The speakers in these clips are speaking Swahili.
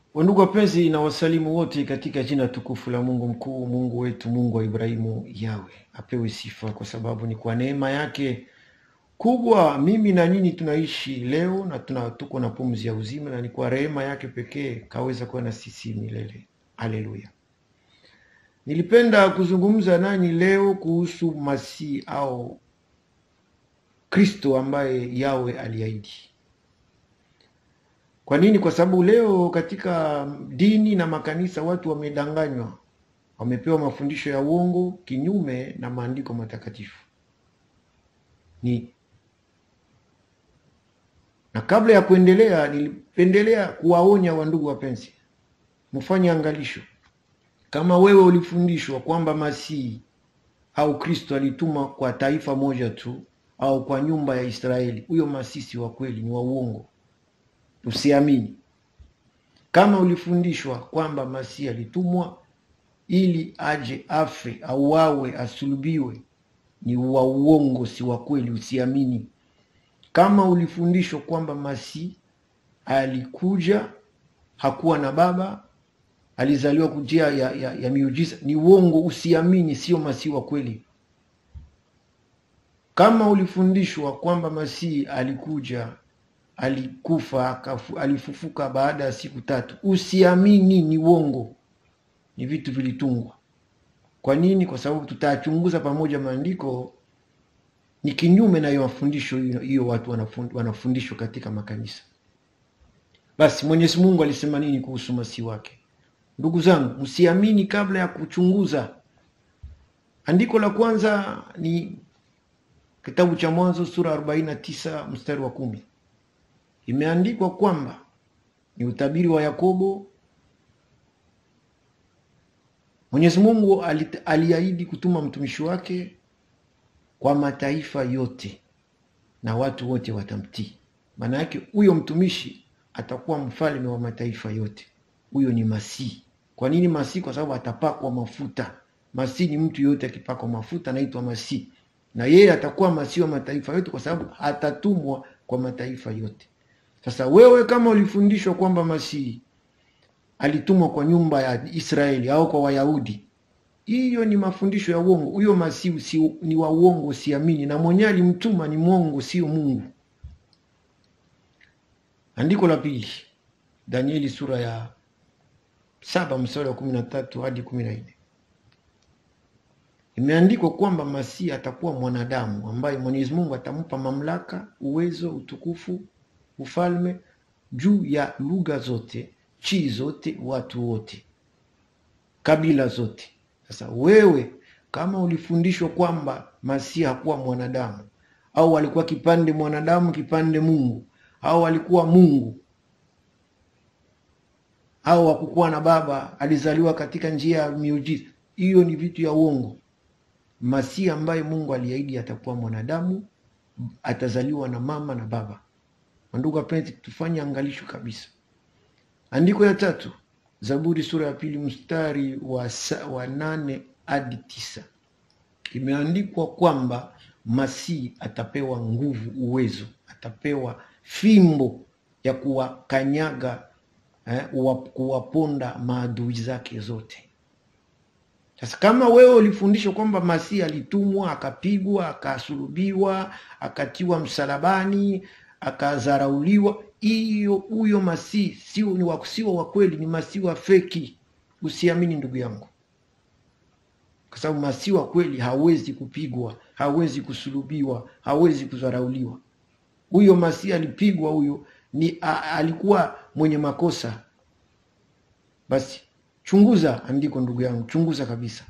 Wandugu wapenzi, na wasalimu wote katika jina tukufu la Mungu mkuu, Mungu wetu, Mungu wa Ibrahimu, Yawe apewe sifa, kwa sababu ni kwa neema yake kubwa mimi na nyinyi tunaishi leo na tuna tuko na pumzi ya uzima, na ni kwa rehema yake pekee kaweza kuwa na sisi milele. Haleluya! Nilipenda kuzungumza nanyi leo kuhusu Masihi au Kristo ambaye Yawe aliahidi. Kwa nini? Kwa sababu leo katika dini na makanisa watu wamedanganywa, wamepewa mafundisho ya uongo kinyume na maandiko matakatifu. Ni na kabla ya kuendelea, nilipendelea kuwaonya wandugu wapenzi, mfanye angalisho. Kama wewe ulifundishwa kwamba Masihi au Kristo alitumwa kwa taifa moja tu au kwa nyumba ya Israeli, huyo Masihi si wa kweli, ni wa uongo, usiamini. Kama ulifundishwa kwamba Masihi alitumwa ili aje afe, auawe, asulubiwe, ni wa uongo, si wa kweli, usiamini. Kama ulifundishwa kwamba Masihi alikuja hakuwa na baba, alizaliwa kujia ya, ya, ya miujiza, ni uongo, usiamini, sio Masihi wa kweli. Kama ulifundishwa kwamba Masihi alikuja alikufa akafu, alifufuka baada ya siku tatu, usiamini, ni uongo, ni vitu vilitungwa. Kwa nini? Kwa sababu tutachunguza pamoja maandiko ni kinyume na hiyo mafundisho hiyo hiyo watu wanafund, wanafundishwa katika makanisa. Basi Mwenyezi Mungu alisema nini kuhusu masihi wake? Ndugu zangu, msiamini kabla ya kuchunguza. Andiko la kwanza ni kitabu cha Mwanzo sura 49 mstari wa kumi. Imeandikwa kwamba ni utabiri wa Yakobo. Mwenyezi Mungu aliahidi kutuma mtumishi wake kwa mataifa yote na watu wote watamtii. Maana yake huyo mtumishi atakuwa mfalme wa mataifa yote. Huyo ni Masihi. Kwa nini Masihi? Kwa sababu atapakwa mafuta. Masihi ni mtu yote akipakwa mafuta anaitwa Masihi, na yeye atakuwa Masihi wa mataifa yote kwa sababu atatumwa kwa mataifa yote. Sasa wewe kama ulifundishwa kwamba Masihi alitumwa kwa nyumba ya Israeli au kwa Wayahudi, hiyo ni mafundisho ya uongo. Huyo Masihi si, ni wa uongo, usiamini, na mwenyewe alimtuma ni mwongo, sio Mungu. Andiko la pili, Danieli sura ya saba mstari wa kumi na tatu hadi kumi na nne imeandikwa kwamba Masihi atakuwa mwanadamu ambaye Mwenyezi Mungu atampa mamlaka, uwezo, utukufu, ufalme juu ya lugha zote, chi zote, watu wote, kabila zote. Sasa wewe kama ulifundishwa kwamba Masihi hakuwa mwanadamu au alikuwa kipande mwanadamu kipande Mungu au alikuwa Mungu au hakukuwa na baba, alizaliwa katika njia ya miujiza, hiyo ni vitu ya uongo. Masihi ambaye Mungu aliahidi atakuwa mwanadamu, atazaliwa na mama na baba. Ndugu wapenzi, tufanye angalisho kabisa. Andiko ya tatu Zaburi sura ya pili mstari wa, wa nane hadi tisa imeandikwa kwamba Masihi atapewa nguvu, uwezo, atapewa fimbo ya kuwakanyaga eh, kuwaponda maadui zake zote. Sasa kama wewe ulifundishwa kwamba Masihi alitumwa akapigwa, akasulubiwa, akatiwa msalabani, akadharauliwa hiyo huyo Masihi sio ni wa sio wa kweli, ni Masihi wa feki. Usiamini ndugu yangu, kwa sababu Masihi wa kweli hawezi kupigwa, hawezi kusulubiwa, hawezi kudharauliwa. Huyo Masihi alipigwa, huyo ni a, alikuwa mwenye makosa. Basi chunguza andiko ndugu yangu, chunguza kabisa.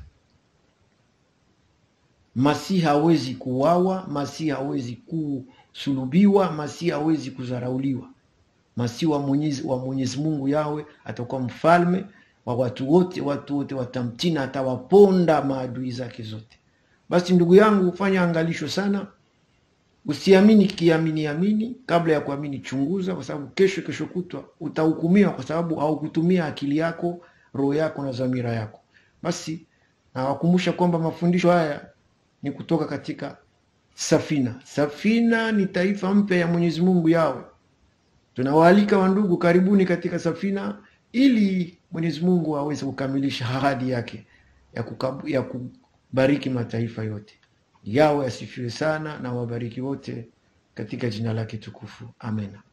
Masihi hawezi kuuawa, Masihi hawezi kusulubiwa, Masihi hawezi kudharauliwa. Masihi wa Mwenyezi, wa Mwenyezi Mungu yawe atakuwa mfalme wa watu wote, watu wote watamtii na atawaponda maadui zake zote. Basi ndugu yangu, fanya angalisho sana, usiamini kiamini amini. Kabla ya kuamini, chunguza, kwa sababu kesho kesho kutwa utahukumiwa, kwa sababu haukutumia akili yako, roho yako na dhamira yako. Basi nawakumbusha kwamba mafundisho haya ni kutoka katika Safina. Safina ni taifa mpya ya Mwenyezi Mungu yawe Tunawaalika wandugu, karibuni katika Safina. ili Mwenyezi Mungu aweze kukamilisha ahadi yake ya, kukabu, ya kubariki mataifa yote. Yawe asifiwe sana na wabariki wote katika jina lake tukufu, amena.